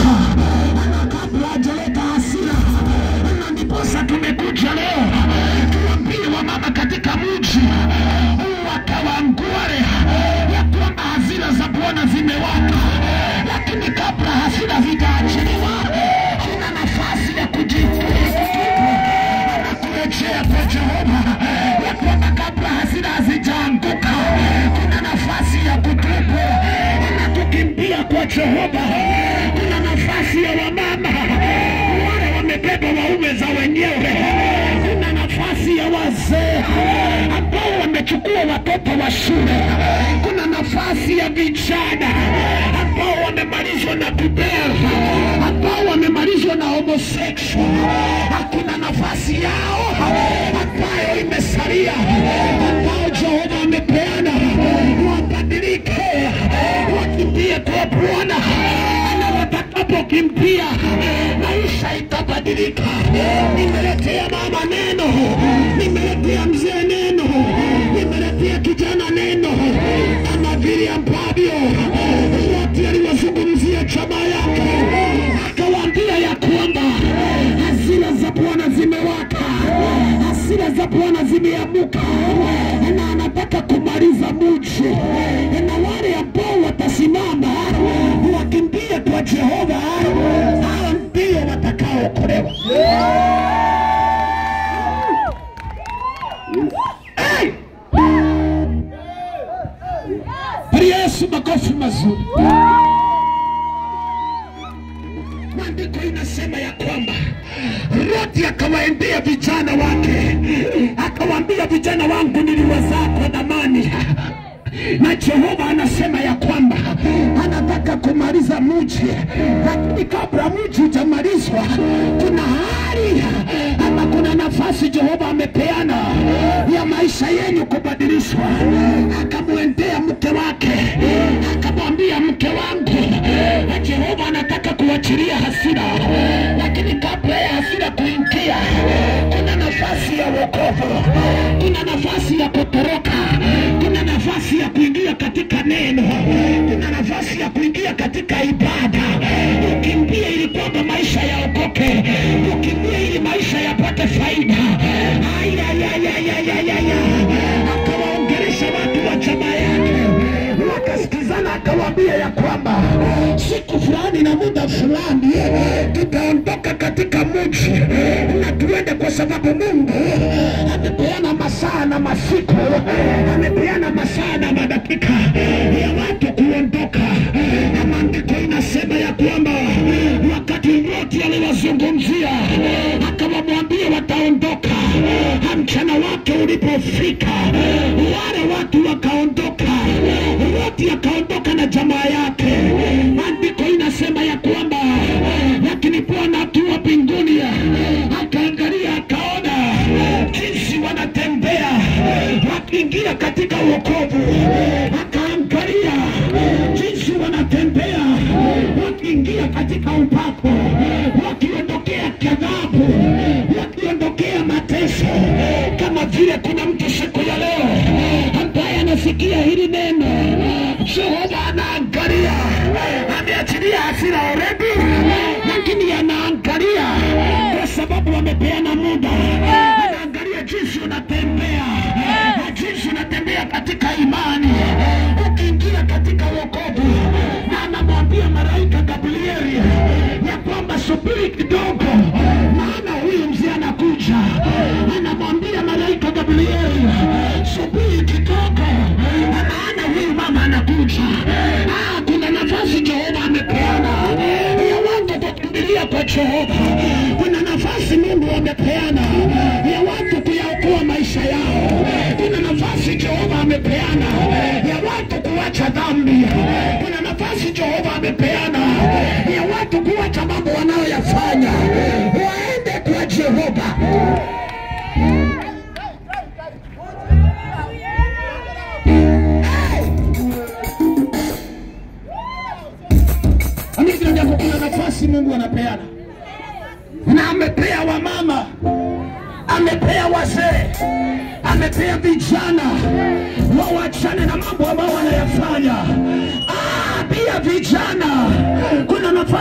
amechoka, na kabla hajaleta hasira, na ndiposa tumekuja leo tuambie wamama katika mji wakawangware ya kwamba hasira za Bwana zimewaka, lakini kabla hasira zijaachiliwa, kuna nafasi ya kujifunza na kurejea kwa Jehova, ya kwamba kabla hasira hazijaanguka, kuna nafasi ya kutubu na kukimbia kwa Jehova. Kuna nafasi ya wamama wale wamebeba waume za wenyewe. Kuna nafasi ya wazee ambao wamechukua watoto wa shule. Kuna nafasi ya vijana ambao wamemalizwa na kubera, ambao wamemalizwa na homosexual. Hakuna nafasi yao ambayo imesalia, ambao Jehova amepeana wabadilike, wakimbie kwa Bwana na watakapokimbia maisha itabadilika. Nimeletea mama neno, nimeletea mzee neno, nimeletea kijana neno, kama vile ambavyo wote aliwazungumzia chama yake, akawaambia ya kwamba hasira za Bwana zimewaka, hasira za Bwana zimeamuka, na anataka kumaliza mji, na wale ambao watasimama wakimbie kwa Jehova, hao ndio watakaookolewa. Hey! Pigia Yesu makofi mazuri. Maandiko inasema ya kwamba Loti akawaendea vijana wake, akawaambia vijana wangu niliwazaa kwa dhamani na Jehova anasema ya kwamba anataka kumaliza mji, lakini kabla mji hujamalizwa, kuna hali ama kuna nafasi Jehova amepeana ya maisha yenu kubadilishwa. Akamwendea mke wake, akamwambia mke wangu, na Jehova anataka kuachilia hasira, lakini kabla ya hasira kuingia, kuna nafasi ya wokovu, kuna nafasi ya kutoroka, kuna nafasi ya kuingia katika neno, kuna nafasi ya kuingia katika ibada. Ukimbie ili kwamba maisha yaokoke, ukimbie ili maisha yapate faida. Ayayayayayaya, akawaongelesha watu wa jamaa yake, wakasikizana, akawaambia ya kwamba siku fulani na muda fulani tutaondoka katika mji na tuende, kwa sababu Mungu amepeana masaa na masiku, amepeana masaa na madakika ya watu kuondoka. Na maandiko inasema ya kwamba wakati Loti aliwazungumzia akawamwambia wataondoka, mchana wake ulipofika, wale watu wakaondoka, Loti akaondoka na jamaa yake. Maandiko inasema ya kwamba lakini Bwana akiwa mbinguni akaangalia, akaona jinsi wanatembea wakiingia katika wokovu, akaangalia jinsi wanatembea wakiingia katika upako, wakiondokea kadhabu, wakiondokea mateso. Kama vile kuna mtu siku ya leo ambaye anasikia hili neno, Jehova anaangalia, ameachilia hasira already, lakini anaangalia kwa sababu wamepeana muda, anaangalia jinsi unatembea na jinsi unatembea katika imani, ukiingia katika wokovu, na anamwambia malaika Gabrieli ya kwamba subiri kidogo, maana huyu mzee anakuja. Anamwambia malaika Gabrieli, subiri kidogo, maana huyu mama anakuja. Ah, kuna nafasi Jehova amepeana ya watu kukimbilia kwa Jehova. Kuna nafasi Mungu amepeana ya watu kuyaokoa maisha yao. Kuna nafasi Jehova amepeana ya watu kuacha dhambi. Kuna nafasi Jehova amepeana ya watu kuacha mambo wanayoyafanya waende kwa Jehova. Amini jambo, kuna nafasi Mungu anapeana na amepea wamama, amepea wazee, amepea vijana wawachane na mambo ambayo wanayafanya. Ah, pia vijana kuna nafasi